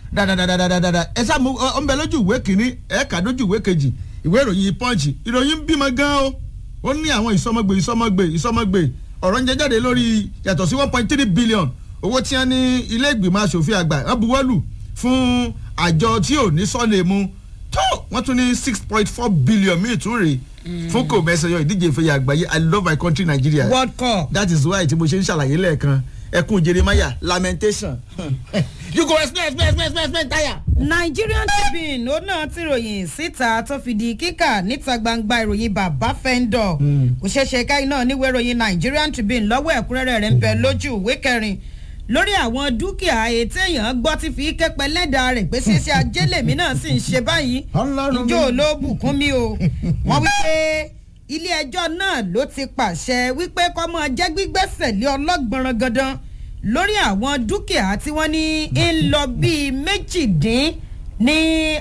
dáadáadáadáa ẹ sáà mú ọ ń bẹ lójú ìwé kìíní ẹ kà lójú ìwé kejì ìwé ìròyìn pọ́ǹchì ìròyìn ń bímọ gan o ó ní àwọn ìsọmọgbè ìsọmọgbè ìsọmọgbè ọ̀rọ̀ ń jẹ jáde lórí yàtọ̀ sí one point three billion owó tí wọ́n ní ilé ìgbìmọ̀ asòfin àgbà wọ́n buwọ́lù fún àjọ tí ò ní sọ́ọ̀lì mu tó wọ́n tún ní six point four billion míì tún rèé fún kò mẹ́sàn-án ìdíje ìfẹ̀yà àgbáyé i love my country nigeria world cup. that is why tí mo ṣe ń ṣàlàyé lẹ́ẹ̀kan ẹkún jeremiah lamentation you go explain explain explain explain explain tire. nigerian tribune ó náà ti ròyìn síta tó fi di kíkà níta gbangba ìròyìn bàbá fẹ́ńdọ̀ kò ṣeéṣe káyí náà níwèé ìròyìn nigerian tribune lọ́wọ́ ẹ̀kúnrẹ́rẹ́ rẹ̀ ń bẹ lójú ìwé kẹrin lórí àwọn dúkìá ètò èèyàn gbọ́ ti fi kẹ́pẹ́ lẹ́dàá rẹ̀ pé ṣíṣe ajé lèmi náà sì ń ṣe báyìí Ọlọ́run mi. ìjọ ló bùkún mi o wọ́n wí pé ilé ẹjọ́ náà ló ti pàṣẹ wípé kọ́mọ jẹ́ gbígbẹ́sẹ̀ lé ọlọ́gbọ̀nràn gandan lórí àwọn dúkìá tí wọ́n ní ń lọ bíi méjìdín ní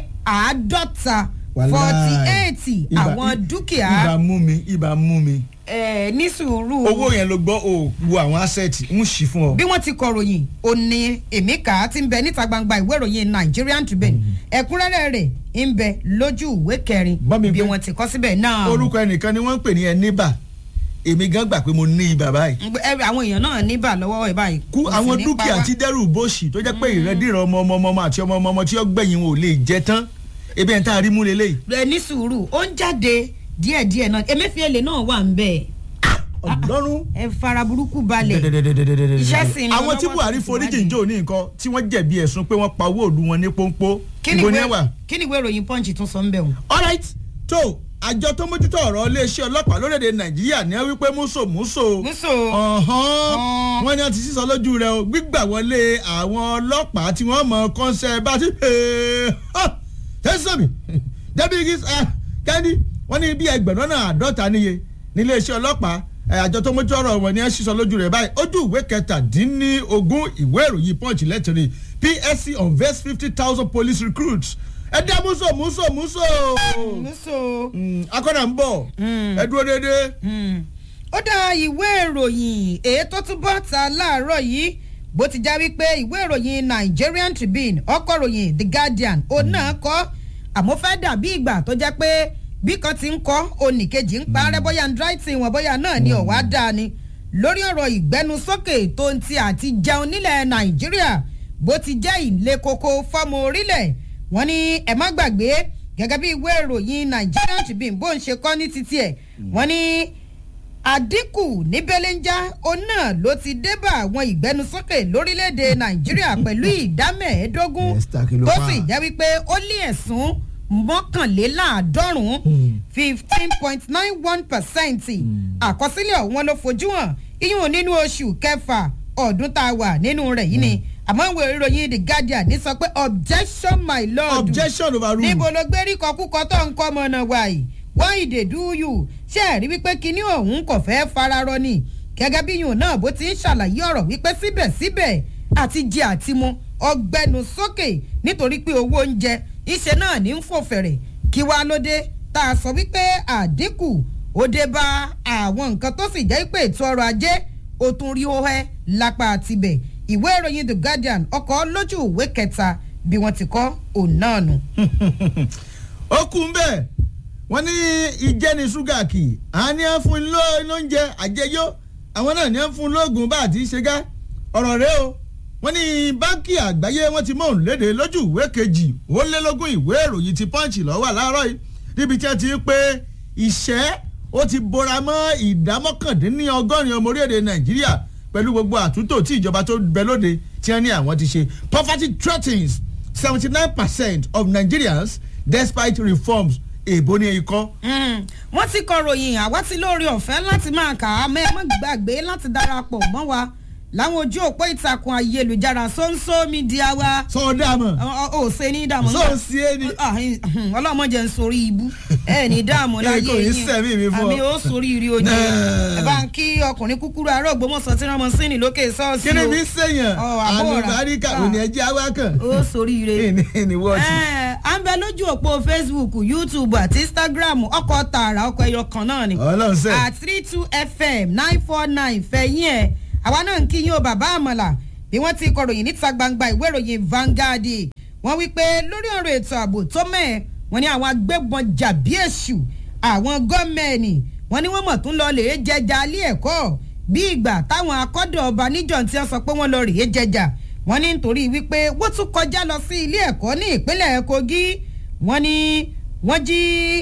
àádọ́ta forty eight àwọn dúkìá ibà mú mi ibà mú mi ẹ̀ ní sùúrù owó yẹn ló gbọ́ o wo àwọn asset ń ṣì fún ọ. bí wọ́n ti kọ̀ròyìn ó ní èmi kà á ti ń bẹ níta gbangba ìwé ìròyìn nigerian tribune ẹ̀kúnrẹ́rẹ́ rẹ̀ ń bẹ lójú ìwé kẹrin Bá mi bí gbé. wọ́n ti kọ́ síbẹ̀ náà. orúkọ ẹnìkan ni wọ́n ń pè ní ẹníbà èmi gan gbà pé mo ní ibà báyìí. ẹ àwọn èèyàn náà níbà lọ́wọ́ ẹ̀ báyìí. kú kò sì àwọn ní dúkìá pa wá. tí dẹ́rù bóṣì tó jẹ́ pé ìrẹ́dìrán ọmọ ọmọ ọmọ àti ọmọ ọmọ ọmọ tí ó gbẹ̀yìn wọn ò lè jẹ tán ebi ẹ̀ ń tá a rí mú lélẹ́yìí. ẹ ní sùúrù ó ń jáde díẹ̀díẹ̀ náà emefiele náà wà ń bẹ̀ ọlọ́run. ẹ fara burúkú balẹ̀ Iṣẹ́ sì ń lọ àwọn tí lọ́wọ́ buhari sí foríjì ìwádìí. ń jò ní nǹkan tí wọ́n jẹ̀bi ẹ̀sùn pé wọ́n pa owó òdu wọn ní pọ́npọ́ kí ni ìbò ní ìwé- ẹ̀wà. kí ni ìwé ìròyìn punch tún sọ ń bẹ̀ wọ́n. alright tó àjọ tó mójútó ọ̀rọ̀ iléeṣẹ́ ọlọ́pàá lórílẹ̀‐èdè nàìjíríà ní wọ́n wípé múso múso Múso. ọ̀hán Ọ̀n. wọ́n ní wọ́n ti sísọ lójú rẹ̀ o gbígbà wọlé àwọn ọlọ́pàá tí wọ́n mọ̀ kọ́ńsẹ̀ bá ti pè é tẹ́sán mi débi igi kẹ́ni wọ́n ní bí ẹgbẹ̀rún náà àádọ́ta níye níléeṣẹ́ ọlọ́pàá ẹ̀, àjọ tó mójútó ọ̀rọ̀ wọn ni wọ́n sísọ lójú rẹ̀ báyìí ojú ìwé kẹtàdínlógún ìwé ìròyìn punch lẹ́tìrì psc unveils fifty thousand police recruits ẹ dá múso múso múso múso. akọ́nà ń bọ̀ ẹ dúró déédéé. ó dá ìwé ìròyìn èyí tó tún bọ́ ta láàárọ̀ yìí bó ti já wípé ìwé ìròyìn nigerian tribune ọkọ̀ ròyìn the guardian òun náà kọ́ àmọ́ fẹ́ dàbí ìgbà tó jẹ́ pé bí kan ti ń kọ́ onìkejì ń parẹ́ bóyá ń dry tin wọn bóyá náà ni ọ̀wá dáa ni lórí ọ̀rọ̀ ìgbẹ́nusókè tó ń ti àti jẹun nílẹ̀ nàìjíríà bó ti jẹ́ ìlé koko fọ́mọ orílẹ̀ wọ́n ní ẹ má gbàgbé gẹ́gẹ́ bí ìwé ìròyìn nigerian tribune bó ń ṣe kọ́ ní títí ẹ̀ wọ́n ní àdínkù ní belenja òun náà ló ti débà àwọn ìgbẹnusókè lórílẹ̀‐èdè nàìjíríà pẹ̀lú ìdá mẹ́ẹ̀ẹ́dógún Esther, kí ló tó fà? sì jẹ́ wípé ó lé ẹ̀sùn mọ́kànléláàádọ́rùn-ún fifteen point nine one percent àkọsílẹ̀ ọ̀hún ló fojú hàn iyún nínú oṣù kẹfà ọdún tá a wà nínú rẹ̀ yìí ni àmọ́ ìwé ìròyìn the guardian ní sọ pé objection my lord objection overruled. níbo ló gbé rí kọkúkọ tó ń kọ́ ọmọ náà wà yìí wọ́n ìdè dúyù ṣé ẹ̀ rí wípé kinní ọ̀hún kò fẹ́ fararọ ni gẹ́gẹ́ bí yùn náà bó ti ń ṣàlàyé ọ̀rọ̀ wípé síbẹ̀síbẹ̀ àti jẹ àti mu ọgbẹ́nu sókè nítorí pé owó oúnjẹ ìṣe náà ní ń fò fẹ̀rẹ̀ kí wàá lóde tá a sọ wípé àdínkù ó dé bá àwọn nǹkan tó sì jẹ́ pé ètò ọrọ̀ ajé ó tún rí ó hẹ́ lápá àtibẹ̀ ìwé ìròyìn the guardian ọkọ̀ lójú ìwé kẹta bí wọ́n ti kọ́ òun náà nù. ó kú ń bẹ́ẹ̀ wọ́n ní ìjẹni ṣúgà kì í àwọn ní wọ́n fún un ló- lóúnjẹ àjẹyó àwọn náà ní wọ́n fún un lóògùn bá àti ṣe gá ọ̀rọ̀ rẹ o wọ́n ní báńkì àgbáyé wọ́n ti mọ̀ òun léde lójú ìwé kejì ó lé lógún ìwé ìròyìn ti pọ́ǹchì lọ́wọ́ láàárọ̀ yìí níbi tí wọ́n ti ń pé ìṣẹ́ ó ti bora mọ́ ìdá mọ́kàndínlọ́gọ́rin ọmọ orílẹ̀-èdè nàìjíríà pẹ̀lú gbogbo àtúntò tí ìjọba tó bẹ lóde tí wọ́n ní àwọn ti ṣe poverty threatens seventy nine percent of nigerians despite reforms èèbó ní ikọ́. Mm. wọ́n ti kọ ròyìn àwa ti lóore ọ̀fẹ́ láti máa kà á mẹ́ mọ́ gbàgbé láti darapọ̀ mọ́ wa láwọn ojú òpó ìtàkùn ayélujára sóńsó mídíà wa sọ̀ọ́dà mọ̀ Ọ- ọ- ò ṣe ní dààmú sọ ò sí ẹni. ọlọ́mọdé ń sorí ibú ẹ ní dààmú láyé kò ní sẹ́mi mi fún ọ. àmì ó sorí ire ojú Náà. ẹ bá ń kí ọkùnrin kúkúrú ará ògbómọ̀sán tí wọ́n mọ sínú lókè ṣọ́ọ̀ṣì kí ni o mi sèyàn Ọ, àbúrò rà. àlùbáríkà Ah. òní ẹjẹ awákàn ó sorí ire ní ní wọ́ọ̀tì. ẹ à ń bẹ lójú òpó facebook youtube àti instagram ọkọ̀ tààrà ọkọ̀ ẹyọ kan náà ni ọlọ́run sẹ́ at three two fm nine four nine fẹ̀yìn ẹ̀ àwa náà ń kí yín o bàbá àmàlà bí wọ́n ti kọ̀ròyìn níta gbangba ìwé ìròyìn vanguard wọ́n wí pé lórí ọ̀rọ̀ ètò ààbò tó mẹ́ẹ̀ wọ́n ní àwọn agbébọn jàbí èṣù àwọn gọ́ọ̀mẹ̀nì wọ́n ní wọ́n mọ̀ tún lọ lèé jẹjà alẹ́ ẹ̀kọ́ bí ìgbà táwọn akọ́dọ̀ ọba níjọ́ tí wọ́n sọ pé wọ́n lọ rèé jẹjà wọ́n ní nítorí wípé wọ́n tún kọjá lọ sí ilé ẹ̀kọ́ ní ìpínlẹ̀ kogi wọ́n ní wọ́n jí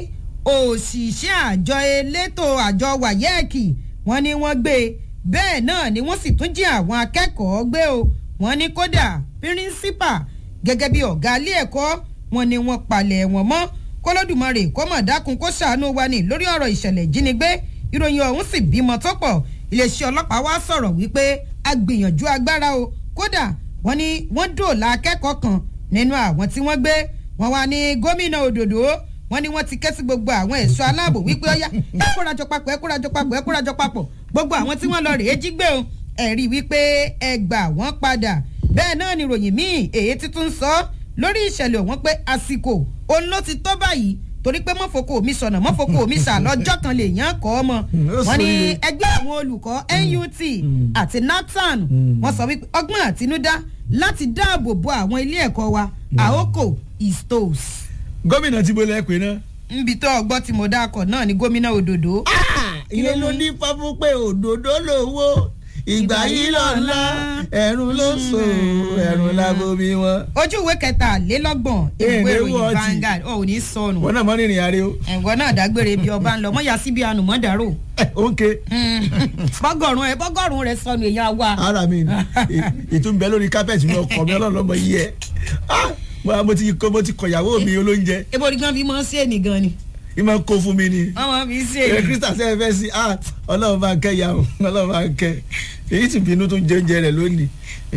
òṣìṣẹ́ àjọ elétò àjọ wàyẹ́ẹ̀kì wọ́n ní wọ́n gbé e bẹ́ẹ̀ náà ni wọ́n sì tún jí àwọn akẹ́kọ̀ọ́ gbé o wọ́n ní kódà píríncípà gẹ́gẹ́ bí ọ̀gá ilé ẹ̀kọ́ wọ́n ní wọ́n palẹ̀ wọn mọ́ kólódùmarè kó mọ̀ dákun kó ṣàánú wa ní lórí ọ̀rọ̀ ìṣẹ̀lẹ̀ ìjínigbé ìròyìn ọ̀hún sì bímọ tó pọ̀ iléeṣẹ́ ọlọ́pàá wá sọ̀rọ̀ wípé a gbìyànjú agbára o kódà wọ́n ní wọ́n dòòlà akẹ́kọ̀ọ́ kan nínú àwọn tí wọ́n gbé wọ́n wá ní gómìnà òdòdó wọ́n ní wọ́n ti ké sí gbogbo àwọn ẹ̀ṣọ́ aláàbò wípé ó yá ẹ kórajọ papọ̀ ẹ kórajọ papọ̀ ẹ kórajọ papọ̀ gbogbo àwọn tí wọ́n lọ rèé jí gbé o ẹ̀rí wípé ẹ gbà wọ́n padà bẹ́ẹ̀ náà ni ròyìn míì èyí títún sọ lórí ìṣẹ̀lẹ̀ ọ̀hún pé àsìkò òun ló ti tó báyìí torí pé mọ́fokò mi sọ̀nà mọ́fokò mi sà lọ́jọ́ kan lè yàn kọ́ ọmọ wọ́n ní ẹgbẹ́ àwọn olùkọ́ NUT àti NAPTAN wọ́n sọ wípé ọgbọ́n àtinúdá láti dáàbò bo àwọn ilé ẹ̀kọ́ wa àókò istos. gómìnà tí mo lẹ pé náà. nbi tó ọgbọ́n tí mo dákọ̀ náà ni gómìnà òdòdó. ìyẹn ló ní fáfún pé òdòdó lówó ìgbà yìí lọ́la ẹ̀rùn ló so ẹ̀rùn lábomi wọn. ojú ìwé kẹtàlélọ́gbọ̀n ìwé ìròyìn Vanguard ọ̀ ò ní sọnù. wọn náà mọ rìnrìn àárẹ o. ẹ̀gbọ́n náà dágbére bí ọba ń lọ mọ́ ya síbi ànùmọ́ dàrú. ó ń ké. bọ́gọ̀rùn ẹ bọ́gọ̀rùn rẹ sọnù èèyàn wa. ara mi ìtúnbẹ lórí kápẹ́ẹ̀tì mi ọkọ mi ọlọ́lọ́mọ yìí ẹ mo ti mo ti kọ̀yàwó mi olóúnjẹ. ebo ni gan fi mọ́ sí ènì gan ni. ìmọ̀ kó fún mi ni. ọmọ mi sí ẹ ènì. krista sẹ́yìn fẹ́ sí ah ọlọ́run bá ń kẹ́ ya o ọlọ́run bá ń kẹ́ èyí sì bínú tó ń jẹ oúnjẹ rẹ̀ lónìí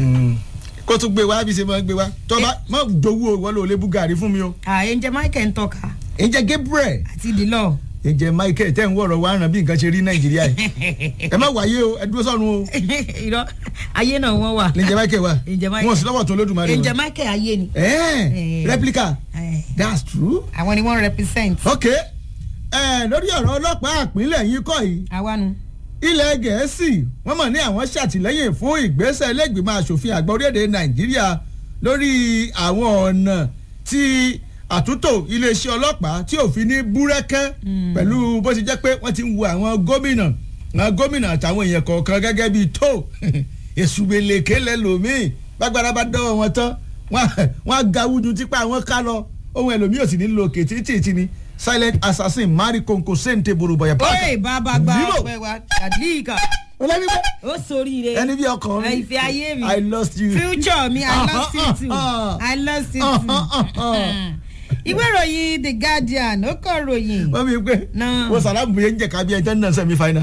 kó tún gbé wá bí ṣe máa ń gbé wá tọ́ba má dowó ìwọ ló lé búgàrí fún mi o. ààyè ń jẹ michael ń tọ́ka ǹjẹ́ Gabriel àti dìlọ. ǹjẹ́ Michael tẹ́ ń wọ̀rọ̀ wá ràn bí nǹkan ṣe rí Nàìjíríà yìí ẹ má wáyé o ẹ dúró sọ́run o irọ́ ayé náà wọ́n wà. ǹjẹ́ Michael wa Ǹjẹ́ Michael. wọn sì lọ́wọ́ tó lódùmarè ǹjẹ́ wọn. michael ayé ni. ẹ̀ẹ́n Eh. replica Eh. that's true. àwọn ni wọ́n represent. ok ẹ lórí ọ̀rọ̀ ọlọ́pàá àpínlẹ̀ yìí kọ́ yìí àwa nu. ilẹ̀ gẹ̀ẹ́sì wọ́n mọ̀ ní àwọn ṣàtìlẹ́yìn fún ìgbésẹ̀ ilégbìmọ̀ asòfin àgbà orílẹ̀-èdè nàìjíríà lórí àwọn ọ̀nà tí àtúntò iléeṣẹ́ ọlọ́pàá tí òfin ní búrẹ́kẹ́ pẹ̀lú bó ṣe jẹ́ pé wọ́n ti ń wo àwọn gómìnà àwọn gómìnà àtàwọn èèyàn kọ̀ọ̀kan gẹ́gẹ́ bíi tó èsùgbèlèké lẹ́lòmíì gbàgbára bá dọ́wọ́ wọn tán wọ́n á ga wújú tipa àwọn ká lọ ohun ẹlòmíì ò sì ní lo òkè títí ni silent assassin mari konko sente borobaya oye bàbá gba Zero. ọpẹ wa àdìgà olóyìnbó ó sóríire. ẹni bí ọkàn mi ìfẹ́ ayé mi. i lost you. future mi i lost you too i lost you too. ìwé ìròyìn the guardian ó kọ ròyìn. wọ́n mi pé Náà. wọ́n sàlámù yẹn ń jẹ̀ka bí ẹjọ́ náà sẹ́mi final.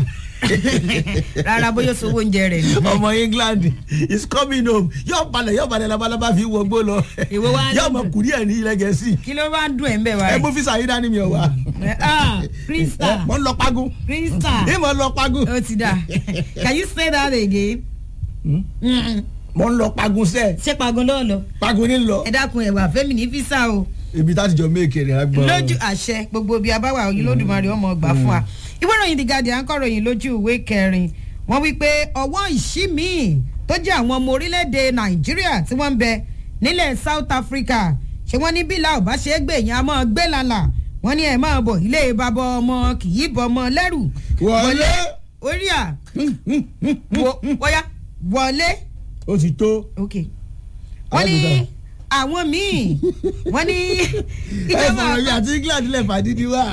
rárá bóyá sowó oúnjẹ rẹ ni. ọmọ England is coming home yóò balẹ̀ yóò balẹ̀ labalábá fi wọgbó lọ Èwo wá yóò ní mọ dùn? kùrí ẹ̀ ní ilẹ̀ gẹ̀ẹ́sì kí ló wá ń dùn ẹ̀ ń bẹ̀ wá ẹ rẹ̀. mú fisa yín dání mi ọ̀ wá. ah krista mọ̀ ń lọ pagun krista ẹ mọ̀ ń lọ pagun ó ti dà can you say that again. Mm-mm. mọ̀ ń lọ pagun sẹ́ẹ̀ ṣé pagun ló lọ pagun ní lọ ẹ dákun ẹwà fẹmi ní fisa o ibi tá ti jọ méèkì rẹ̀ á gbọ́. lójú àṣẹ gbogbo bíi abáwá òyìn lódùmarè ọmọ ọgbà fún wa ìwé ìròyìn the guardian kọròyìn lójú ìwé kẹrin wọ́n wí pé ọwọ́ ìṣí míì tó jẹ́ àwọn ọmọ orílẹ̀-èdè nàìjíríà tí wọ́n ń bẹ nílẹ̀ south africa ṣé wọ́n ní bílà ò bá ṣe é gbé yẹn a máa gbé lálà wọ́n ní ẹ̀ máa bọ̀ ilé bàbá ọmọ kì í bọ̀ ọmọ lẹ́rù wọlé orí à wọ- wọ́yá wọlé ó ti tó ok wọ́n ní Alábùdá. àwọn míì wọ́n ní ẹ ìjọba sọ̀rọ̀ yìí àti England lẹ̀ fàdídí wá.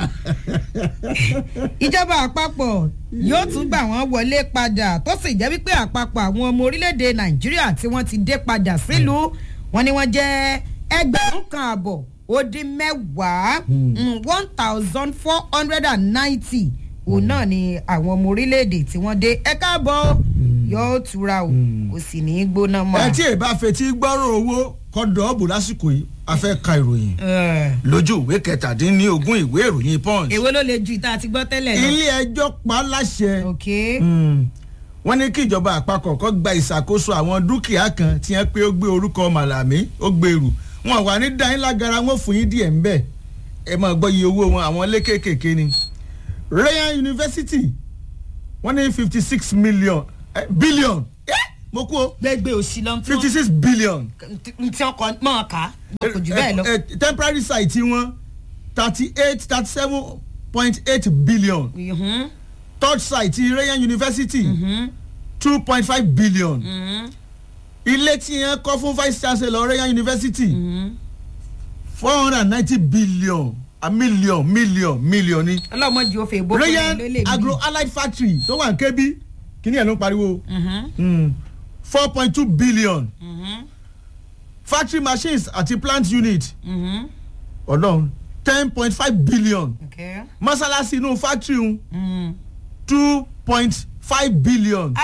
ìjọba àpapọ̀ yóò tún gbà wọ́n wọlé padà tó sì jẹ́ wípé àpapọ̀ àwọn ọmọ orílẹ̀-èdè nàìjíríà tí wọ́n ti dé padà sílùú wọn ni wọ́n jẹ́ ẹgbẹ̀rún kan àbọ̀ ó dín mẹ́wàá one thousand four hundred and ninety òun náà ni àwọn ọmọ orílẹ̀-èdè tí wọ́n dé ẹ káàbọ̀ yóò tura o kò sì ní í gbóná mọ́. ẹ tí ì bá fetí gbọ́rọ̀ owó kọ́ dọ́ọ̀bù lásìkò yìí a fẹ́ ka ìròyìn Ẹ̀, lójú ìwé kẹtàdínlógún ìwé ìròyìn punch. èwo ló le ju ìta àti gbọ́ tẹ́lẹ̀ lọ. ilé ẹjọ́ pa á láṣẹ ok Mm. wọ́n ní kí ìjọba àpapọ̀ kó gba ìṣàkóso àwọn dúkìá kan tí wọ́n pé ó gbé orúkọ màlàmí ó gbèrú wọn wà ní dáhìn lágara wọn fún yín díẹ̀ ńbẹ̀ ẹ máa gbọ́ iye owó wọn àwọn ilé kéékèèké ni Rayan University wọ́n ní fifty six million eh, billion eh, mo kú o gbẹgbẹ òsì lọ fifty six billion tí wọn kọ mọ ká kò jù bẹ́ẹ̀ lọ. Eh, eh, temporary site wọn thirty eight thirty seven point eight billion Mhm, third site rayan university mhm, two point five billion mhm, ilé tí yẹn kọ́ fún vice chancellor rayan university mhm. four hundred and ninety billion a million million million ni ọlọ́mọdé ó fẹ́ bó rayan agro allied factory tó wà ní kébí kíní ẹ̀ ló ń pariwo four point two billion factory machines àti plant unit ọlọ́run ten point five billion mọ́sálásí inú factory un two point five billion.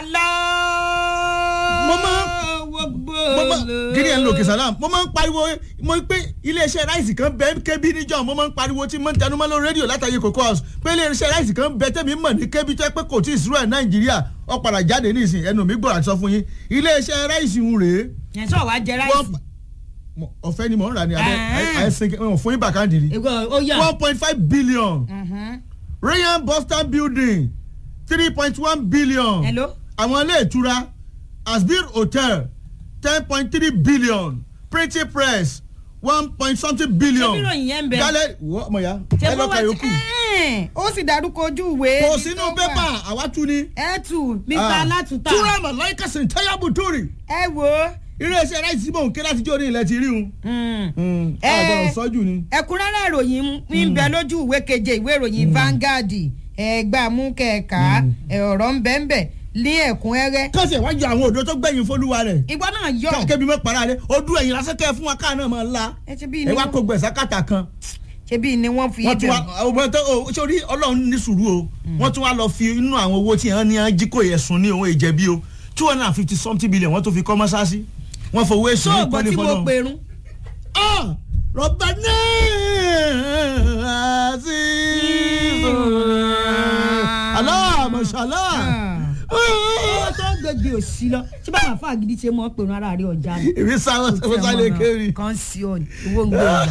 Mo máa- mo máa gírí ẹ̀ ń lo òkè sàlám mo máa ń pariwo mo pé iléeṣẹ́ ráìsì kan bẹ́ẹ̀ kébí níjọ́ mo máa ń pariwo tí mo ń tẹnumọ́ lórí rédíò látàyè cocoa house pé iléeṣẹ́ ráìsì kan bẹ́ẹ̀ tẹ́mi mọ̀ ní kébí tó yẹ pé kò tí ì sùúrù ẹ̀ nàìjíríà ó padà jáde nísìn ẹnu mi gbọ́dọ̀ àti sọ fún yín iléeṣẹ́ ráìsì ń rèé yẹn sọ wàá jẹ wọ́n ráìsì. mo- ọ̀fẹ́ ni mò ń rà ní abẹ́ Ah. àìsàn wọn fún yín bàkàndì rí Ego, ó yà. one point five billion Mhm. rayan boston building three point one billion Hello? àwọn ilé ìtura asbir hotel ten point three billion printing press one point something billion Ṣé bíròyìn yẹn ń bẹ? gálẹ̀ wọ́ ọmọ ya Ṣé ẹ bó lọ́ka wá yòókù ti- ó sì dárúkọ ojú ìwé. kò ibi sínú tó wà. pépà àwa tú ni. ẹ tù mr alátúntà. túrọ̀ mọ̀lọ́yìnkà sèǹtẹ́yàbù túrì ẹ wo. iléeṣẹ́ ráìsì mò ń ké láti jó ní ilẹ̀ ti rí un. Mm. àgbọ̀rọ̀ sọ́jú ni. ẹ̀kúnrẹ́rẹ́ ìròyìn ń bẹ lójú ìwé keje ìwé ìròyìn Vanguard ẹgbà mú kẹka ọ̀rọ̀ ń bẹ ń bẹ ní ẹ̀kúnrẹ́rẹ́. kọ́sì ẹ̀ wá yọ àwọn òdo tó gbẹ̀yìn fọlúwa rẹ̀. ìgbà náà yọ. kébi mọ́ para rẹ̀ ojú ẹ̀yìn lásán kẹ́ ẹ fún wa káà náà máa la. ẹ ṣe bí ẹ ni wá wọ́n- kó gbẹ̀sà kàtà kan. ṣe bí ni wọ́n fi wọ́n tún wá bẹ̀rù. ọmọ tó o sórí ọlọ́run ní sùúrù o wọ́n tún wá lọ fi inú àwọn owó tí wọ́n ní wọ́n jí kò yẹ sùn ní òun ìjẹ̀bi o two hundred and fifty something billion wọ́n tún fi kọ́ mọ́sáàsì wọ́n fowó èsì ní sóògbọ́n ìkọ́lé tí mo fọlọ́run. pèrún. Ah, rọ̀bà náà àti aláàmọ̀ṣálá. ó tó gbègbè òsì lọ ṣé báwọn àfa àgídí ṣe mọ́ pèrún ara rí ọjà ni. èmi sáwọn sọ́sálẹ̀ kéré. kan sí ọ ní owó ń gbé ọjà.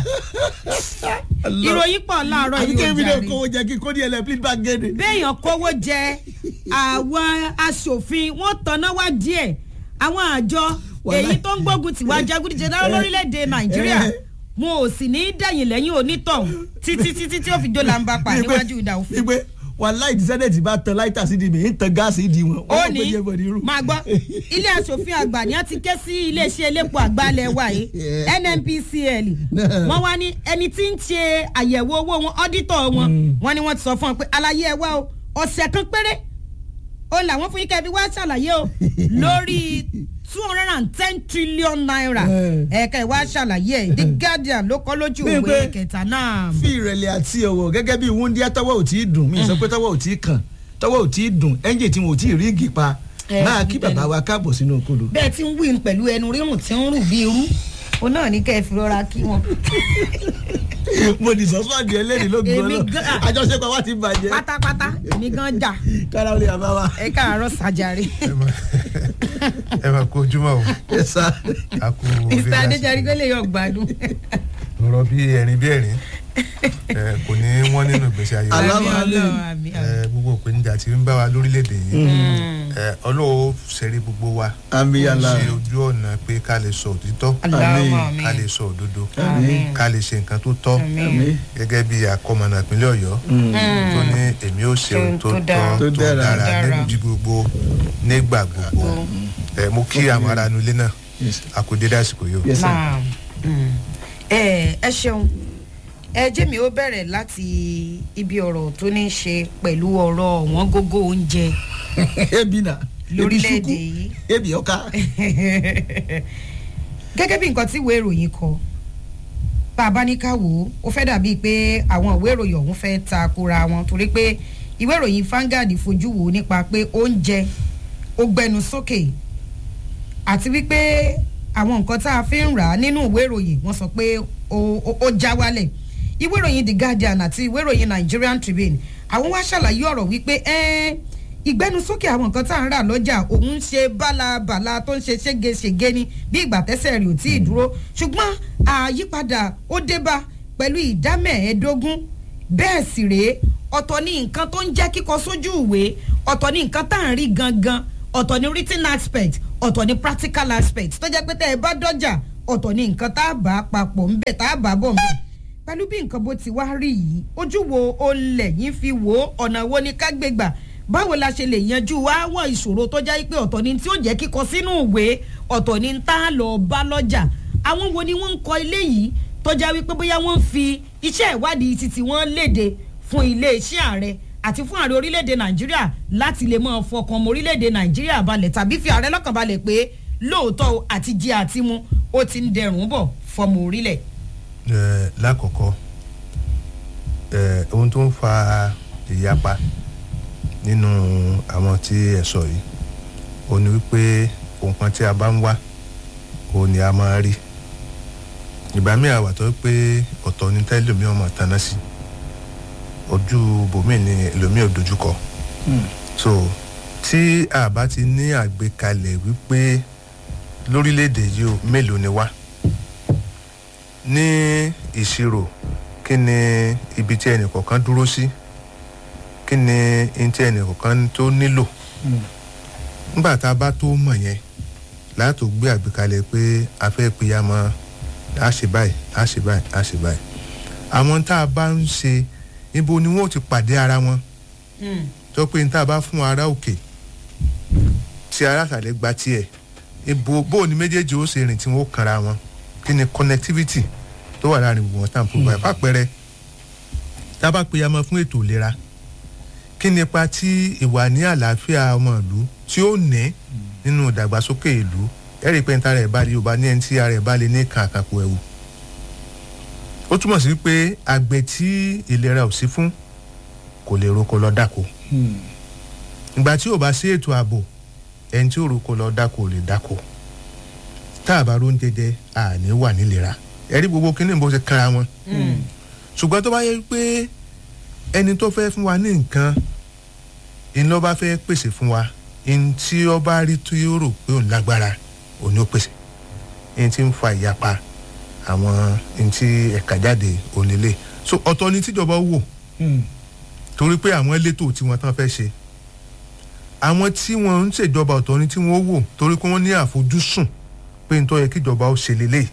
ìròyìn pọ̀ láàárọ̀ àbí yìí kébi ó náà jàre. kówó jẹ kí kó ní ẹlẹ́pìlì bá gẹ́dẹ̀. béèyàn kówó jẹ àwọn aṣòfin wọn tanná wá díẹ̀ àwọn àjọ Wàláì. èyí tó ń gbógun tiwa jagunjẹdá lórílẹ̀‐èdè nàìjíríà Eh. wọn ò sì ní í dẹ̀yìn lẹ́yìn onítọ̀hún títí títí tí ó fi dólà ń bá pa níwájú ìdá òfin. ìgbé wàláì dísẹ́dẹ̀tì bá tan láìtà sí di mi ń tan gáàsì ìdí wọn. ó wọ́n ní gbé jẹ́ bọ̀dì irú. máa gbọ́ ilé asòfin àgbà ni wọ́n ti ké sí iléeṣẹ́ elépo àgbálẹ̀ wa yìí Yeah. nnpcl Yeah. wọ́n wá ní ẹni tí ń ṣe àyẹ̀wò owó wọn ọ́dítọ̀ wọn wọ́n ní wọ́n ti sọ fún wọn pé àlàyé ẹ wá o ọ̀sẹ̀ kan péré ó làwọn fún yín kẹ́bí wá ṣàlàyé o lórí two hundred and ten trillion naira Yeah. ẹ̀ka ìwá ṣàlàyé ẹ̀ the guardian ló kọ́ lójú Bí ìwé pé- kẹta náà. fi ìrẹ̀lẹ̀ àti ọ̀wọ̀ gẹ́gẹ́ bí wúndíá tọ́wọ́ ò tí ì dùn mí sọ pé tọ́wọ́ ò tí ì kàn tọ́wọ́ ò tí ì dùn ẹ́ńjìn tí wọn ò tí ì rí igi pa Eh, máa kí bẹ́ẹ̀ ni. bàbá wa káàbọ̀ sínú okòdó. bẹ́ẹ̀ tí ń wí pẹ̀lú ẹnu rírùn tí ń rù bí irú òun náà ní kẹ́ ẹ fi rọra kí wọn. mo di sọ́sọ́ di ẹlẹ́rìí ló gbọ́ Èmi lọ gan- àjọṣepọ̀ wa ti bàjẹ́ pátápátá èmi gan jà kára ó lè àbá wa. ẹ káàárọ̀ sàjàre. ẹ máa ẹ máa kó ojúmọ́ o ẹ sá a kú mr adéjàre kó lè yọ gbádùn. ọ̀rọ̀ bí ẹ̀rín bí ẹ̀rín ẹ, kò ní wọ́n nínú ìgbésí ayé wa. Àlá- àmì Aláwọ̀ alẹ́. ọlọ́run àmì àmì. Ẹ, gbogbo ìpèníjà tí ń bá wa lórílẹ̀‐èdè yìí ẹ, ọlọ́wọ́ ṣẹ̀rí gbogbo wa àmì yàrá ṣe ojú ọ̀nà pé ká lè sọ òtítọ́ aláwọ̀ àmì. ká lè sọ òdodo Àmín. ká lè ṣe nǹkan tó tọ́ àmì gẹ́gẹ́ bí akọ́mọ̀nà ìpínlẹ̀ ọ̀yọ́ tó ní èmi ó ṣe ohun tó Tó dára. tọ́ Tó tó dára. dára Dára. níbi gbogbo nígbà gbogbo ẹ, mo kí àwọn ará inú ilé náà Yes. àkùdé dásìkò yìí o. Yes, sir. Naam. Mm. ẹ ẹ ṣeun ẹ jẹ́ mi ó bẹ̀rẹ̀ láti ibi ọ̀rọ̀ tó ní í ṣe pẹ̀lú ọ̀rọ̀ ọ̀wọ́n gógó oúnjẹ ebi na ebi Lórílẹ̀-èdè suku yìí. ebi ọ̀ka. gẹ́gẹ́ bí nǹkan tí ìwé ìròyìn kọ tá a bá ní ká wò ó ó fẹ́ dàbíi pé àwọn ìwé ìròyìn ọ̀hún fẹ́ ta kura wọn torí pé ìwé ìròyìn Vanguard fojú wò ó nípa pé oúnjẹ ó gbẹnu sókè àti wípé àwọn nǹkan tá a fi ń rà á nínú ìwé ìròyìn wọ́n sọ pé ó- ó ó já wálẹ̀ ìwé ìròyìn The Guardian àti ìwé ìròyìn Nigerian Tribune àwọn wá ṣàlàyé ọ̀rọ̀ wípé ẹ́ẹ́ ìgbẹ́nusókè àwọn nǹkan tá à ń rà lọ́jà òun ń ṣe bálabàla tó ń ṣe ségesège ni bí ìgbà tẹ́sẹ̀ rẹ̀ ò tí ì dúró ṣùgbọ́n àyípadà ó débá pẹ̀lú ìdá mẹ́ẹ̀ẹ́dógún bẹ́ẹ̀ sì rèé ọ̀tọ̀ ní nǹkan tó ń jẹ́ kíkọ sójú ìwé ọ̀tọ̀ ní nǹkan tá à ń rí gangan ọ̀tọ̀ ni written aspect ọ̀tọ̀ ni practical aspect tó jẹ́ pé tẹ́ ẹ bá dọ́jà ọ̀tọ̀ ni nǹkan tá a bá papọ̀ ń bẹ̀ tá a bá bọ̀ ń bẹ̀ pẹ̀lú bí nǹkan bó ti wá rí yìí ojú wo olè yín fi wò ó ọ̀nà wo ni ká gbé gbà báwo la ṣe lè yanjú àwọn ìṣòro tó jẹ́ pé ọ̀tọ̀ ni tí ó jẹ́ kíkọ sínú ìwé ọ̀tọ̀ ni tá a lọ bá lọ́jà àwọn wo ni wọ́n ń kọ ilé yìí tó jẹ́ wípé bóyá wọ́n ń fi iṣẹ́ ìwádìí títí wọ́n léde fún iléeṣẹ́ ààrẹ àti fún ààrẹ orílẹ̀-èdè nàìjíríà láti lè máa fọkàn ọmọ orílẹ̀-èdè nàìjíríà balẹ̀ tàbí fi ààrẹ lọ́kàn balẹ̀ pé lóòótọ́ o àti jẹ àti mu ó ti ń dẹrùn bọ̀ fọmọ orílẹ̀. ẹ lákọ̀ọ́kọ́ ẹ ohun tó ń fa ìyapa nínú àwọn tí ẹ sọ yìí ó ní wípé ohun kan tí a bá ń wá òun ni a máa rí ìgbà míì àwà tó pé ọ̀tọ̀ ní tẹ́lẹ̀mí ọmọ tanná sí ojú bòmíì ni ẹlòmíì ò dojúkọ so tí a bá ti ní àgbékalẹ̀ wípé lórílẹ̀‐èdè yìí o mélòó ni wá ní ìṣirò kí ni ibi tí ẹnì kọ̀ọ̀kan dúró sí kí ni ihun tí ẹnì kọ̀ọ̀kan tó nílò nígbà tá a bá tó mọ̀ yẹn láti gbé àgbékalẹ̀ pé a fẹ́ pìyàmọ́ a ṣe báyìí a ṣe báyìí a ṣe báyìí àwọn tá a bá ń ṣe ibo ni wọn ò ti pàdé ara wọn tó pé ní tá a bá fún ara òkè tí ara àtàlẹ́ gba tiẹ̀ ibo bó ni méjèèjì ó ṣe rìn tí wọn ó kanra wọn kí ni connectivity tó wà láàrin gbogbo wọn tá à ń fún báyìí fàpẹrẹ tá a bá pìyàmọ́ fún ètò ìlera kí ni ipa tí ìwà ní àlàáfíà ọmọ ìlú tí ó ní nínú ìdàgbàsókè ìlú ẹ̀rí pé níta rẹ̀ bá lè yorùbá ní ẹni tí ara rẹ̀ bá lè ní kan àkàkò ẹ̀wù. ó túmọ̀ sí pé àgbẹ̀ tí ìlera ò sí fún kò lè roko lọ dáko. ìgbà tí ò bá sí ètò ààbò ẹni tí ò roko lọ dáko ò lè dáko. tá a bá ró ń jẹjẹ àní wà nílera ẹ̀rí gbogbo kí ni bó ṣe kára wọn. ṣùgbọ́n tó bá yẹ pé ẹni tó fẹ́ fún wa ní nǹkan iná bá fẹ́ pèsè fún wa ẹni tí ó bá rí tó yóò rò pé òun lágbára òun ni ó pèsè ẹni tí ń fa ìyapa àwọn ẹni tí ẹ̀ka jáde òun lélẹ̀ so ọ̀tọ̀ ni tíjọba wò torí pé àwọn elétò tí wọ́n tán fẹ́ ṣe àwọn tí wọ́n ń ṣèjọba ọ̀tọ̀ ni tí wọ́n wò torí pé wọ́n ní àfojúsùn pé nítorí yẹ kíjọba ó ṣe lélẹ̀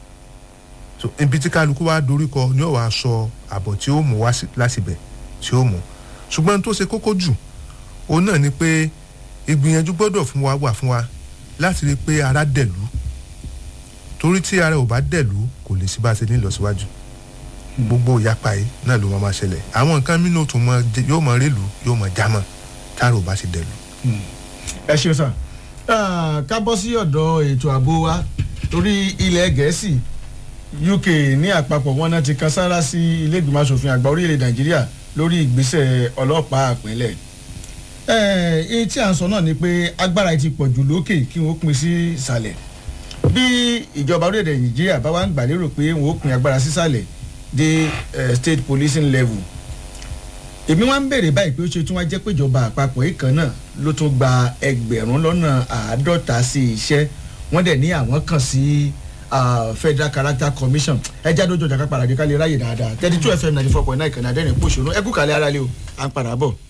so ibi tí kálukú wá doríkọ ni ó wàá sọ àbọ̀ tí ó mú wá lásìbẹ̀ tí ó mú ṣùgbọ́n tó ṣe kókó jù òun náà ni pé ìgbìyànjú gbọ́dọ̀ fún wa wà fún wa láti rí i pé ara dẹ̀lú torí tí ara ò bá dẹ̀lú kò lè sí bá a ṣe ní ìlọsíwájú gbogbo ìyapa yìí náà ló máa ma ṣẹlẹ̀ àwọn nǹkan mìíràn tún mọ yóò mọ rélù yóò mọ jámọ tára ò bá ṣe dẹ̀lú. ẹ ṣeun sàn ká bọ́ sí ọ̀dọ̀ ètò ààbò wa torí ilẹ̀ gẹ̀ẹ́sì uk ní àpapọ̀ wọn náà ti kan sára sí ilé ìgbìmọ̀ asòfin àgbà orílẹ̀ nàìjíríà lórí ìgbésẹ̀ ọlọ́pàá àpẹẹlẹ̀ ẹ tí à ń sọ náà ni pé agbára ti pọ̀ jù lókè kí wọ́n pín sí ìsàlẹ̀ bí ìjọba orílẹ̀-èdè nàìjíríà bá wá ń gbà lérò pé wọ́n ó pín agbára sísàlẹ̀ dé state policing level èmi wá ń béèrè báyìí pé ó ṣe tún wá jẹ́ pé ìjọba àpapọ̀ yìí kan náà ló tún gba ẹgbẹ̀rún lọ́nà àádọ́ta sí iṣẹ́ wọ́n dẹ̀ ní àwọn kàn sí federal character commission ẹ jáde ojú ọjà ká padà dé ká lè ráyè dáadáa thirty two fm ninety four point nine kan náà dẹ́rìn pòṣónú ẹ kú kàlẹ́ ara lé o à ń padà bọ̀.